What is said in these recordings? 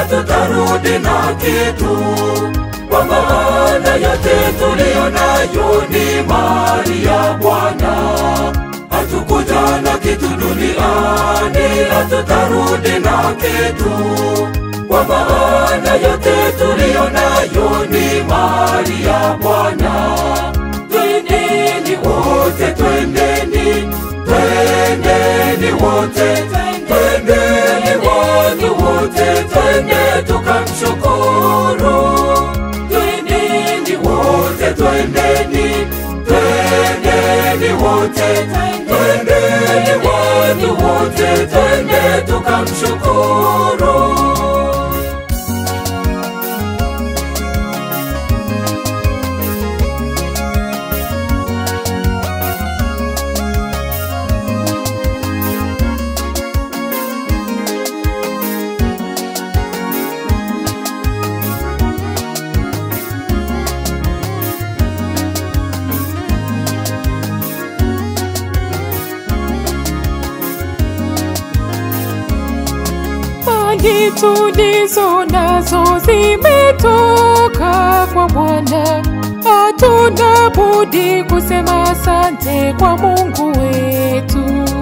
hatutarudi na kitu, kwa maana yote tuliyo nayo ni mali ya Bwana. Hatukuja na kitu duniani, hatutarudi na kitu, kwa maana yote tuliyo nayo ni mali ya Bwana. Twendeni wote, twendeni, twendeni wote, twendeni watu wote, twende tukamshukuru. Twendeni wote, twendeni, twendeni wote, twendeni watu wote, twende tukamshukuru. mali tulizo nazo zimetoka kwa Bwana, hatuna budi kusema asante kwa Mungu wetu.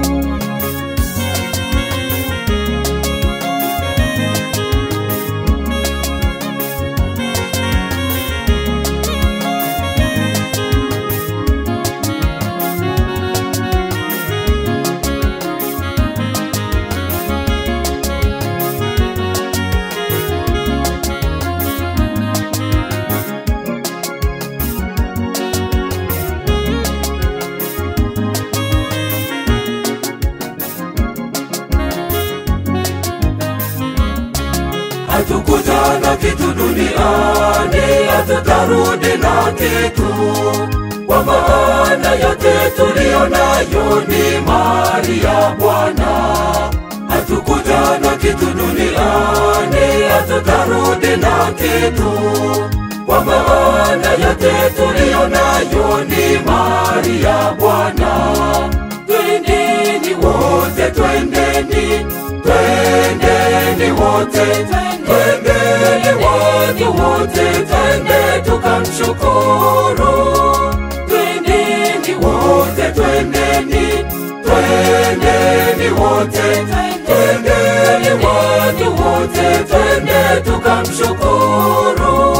hatukuja na kitu duniani, hatutarudi na kitu, kwa maana yote tuliyo nayo ni mali ya Bwana. Hatukuja na kitu duniani, hatutarudi na kitu, kwa maana yote tuliyo nayo ni mali ya Bwana. Twendeni wote, twendeni, twendeni wote, twendeni watu wote, twende tukamshukuru. Twendeni wote, twendeni, twendeni wote, twendeni watu wote, twende tukamshukuru.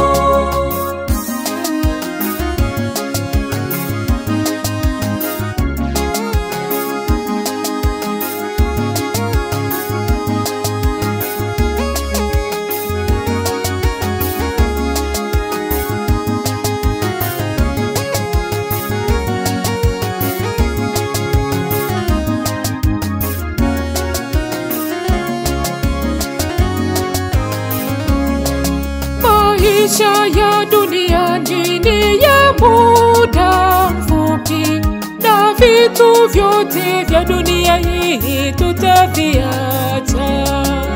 Maisha ya duniani ni ya muda mfupi, na vitu vyote vya dunia hii tutaviacha.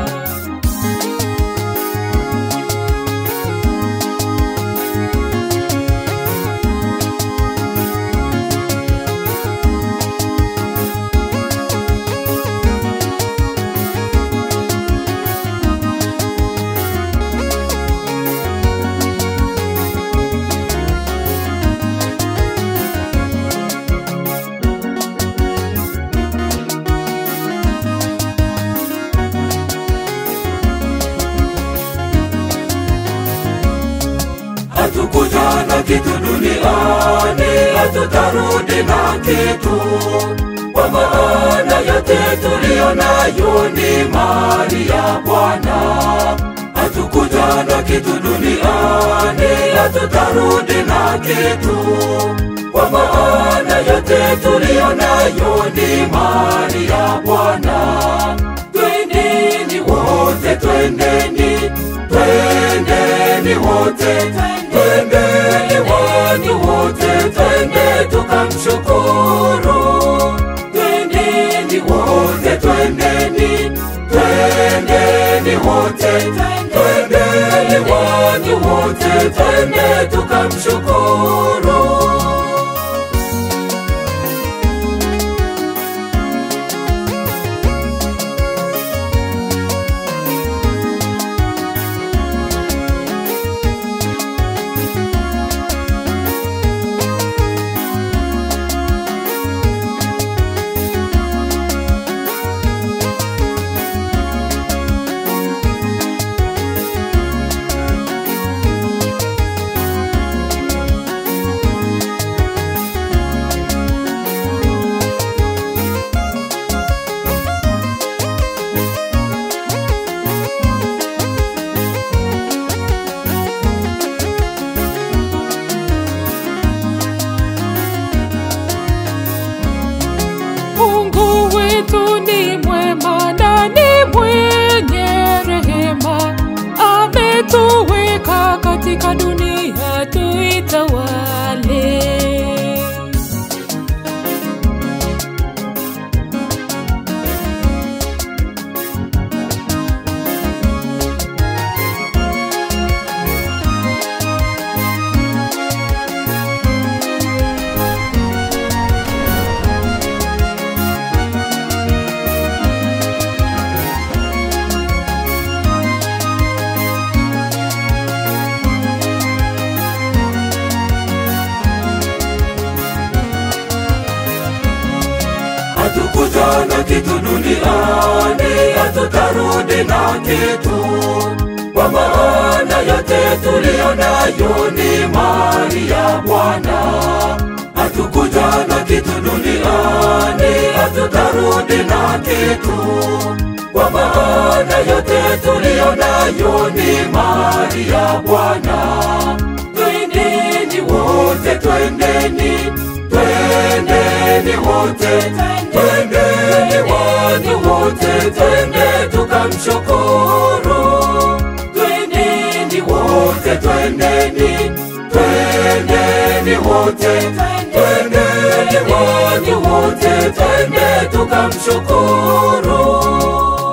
hatukuja na kitu duniani, hatutarudi na kitu, kwa maana yote tuliyo nayo ni mali ya Bwana. Hatukuja na kitu duniani, hatutarudi na kitu, kwa maana yote tuliyo nayo ni mali ya Bwana. Twendeni wote, twendeni, twendeni wote, twendeni watu wote, twende tukamshukuru. Twendeni wote, twendeni, twendeni wote, twendeni watu wote, twende tukamshukuru. atutawale. hatukuja na kitu duniani, hatutarudi na kitu, kwa maana yote tuliyo nayo ni mali ya Bwana. Hatukuja na kitu duniani, hatutarudi na kitu, kwa maana yote tuliyo nayo ni mali ya Bwana. Twendeni wote, twendeni, twendeni wote, twendeni watu wote, twende tukamshukuru. Twendeni wote, twendeni, twendeni wote, twendeni watu wote, twende tukamshukuru.